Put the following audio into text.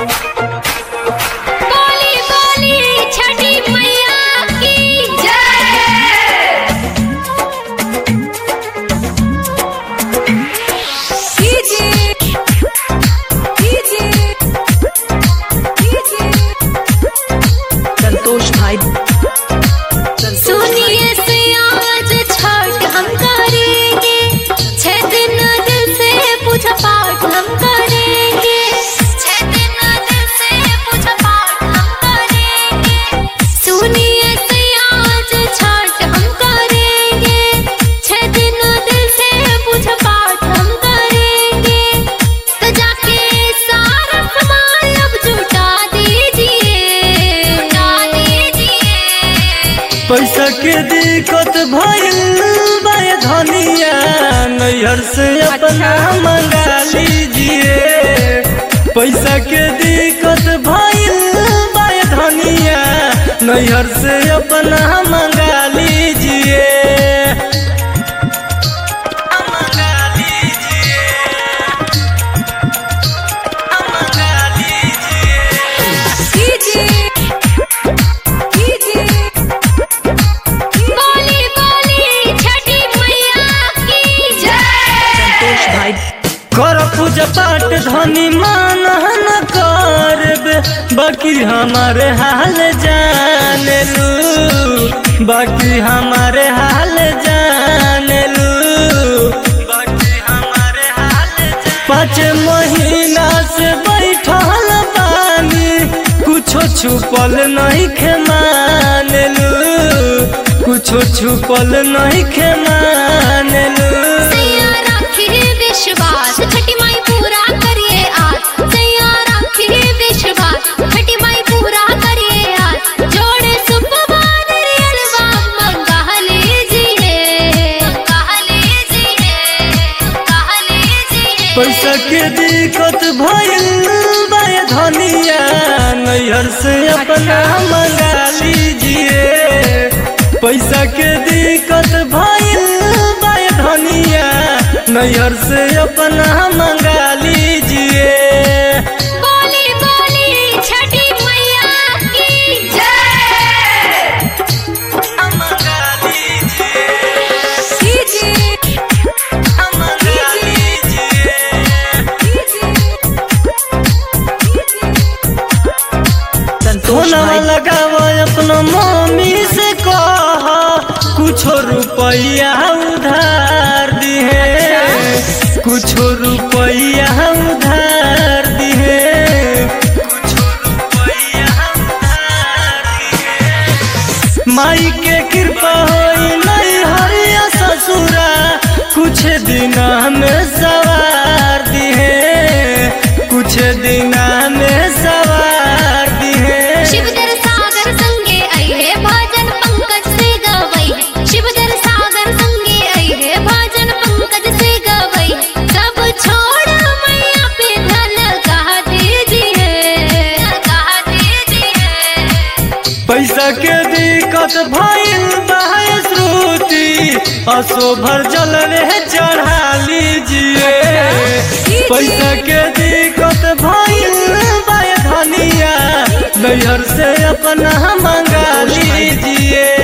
बोली बोली छठी मैया की जय डीजे डीजे डीजे संतोष भाई सुनिए से आज छठ हम करेंगे छह दिन दिल से पूजा पाठ हम करेंगे छह दिन दिल से पूजा पाठ हम करेंगे सुनिए से आज छठ हम करेंगे छह दिन दिल से पूजा पाठ हम करेंगे तो जाके सारा सामान अब जुटा दीजिए जुटा दीजिए पैसा के दिक्कत भइल बा धनिया नैहर से अपना मंगा लीजिए पैसा के दिक्कत भइल बा धनिया नैहर से अपना मंगा लीजिए मंगा लीजिए मंगा लीजिए डीजे डीजे बोली बोली छठी मैया की जय संतोष भाई कर पूजा पाठ धनी मान न करबे बाकी हमारे हाल जान लू बाकी हमारे हाल जान लू बाकी हमारे हाल पाँच महीना से बैठल बानी कुछो छुपल नहीं खे मान लू कुछो छुपल नहीं खे मान लू सैया रखिए विश्वास छठी माई पूरा करिए आज सैया रखिए विश्वास छठी माई पूरा करिए आज जोड़े सुपवान रियलवा मंगा लीजिए मंगा लीजिए मंगा लीजिए पैसा के दिक्कत भइल बा धनिया नैहर से अपना मंगा लीजिए पैसा के दिक्कत भइल बा धनिया नैहर से अपना मंगा लीजिए बोली बोली छठी मैया की जय मंगा लीजिए डीजे मंगा लीजिए संतोष सोना भाई लगाव अपना मम्मी से कह कुछो रुपया उधार दिहे कुछो रुपया उधार दिहे कुछो रुपया उधार दिहे माई के कृपा होई नहीं हरिया ससुरा कुछ दिन में सवार दिहे कुछ दिन में सवार दिहे शिवदर सागर संगे आइए भजन पंकज से गवई शिवदर सागर संगे आइए भजन पंकज से गवई सब छोड़ मैया पे ध्यान लगा दीजिए लगा दीजिए पैसा के दिक्कत भइल बा श्रुति असो भर जल रे चढ़ा लीजिए पैसा के दिक्कत भइल बा धनिया नैहर से अपना मंगा लीजिए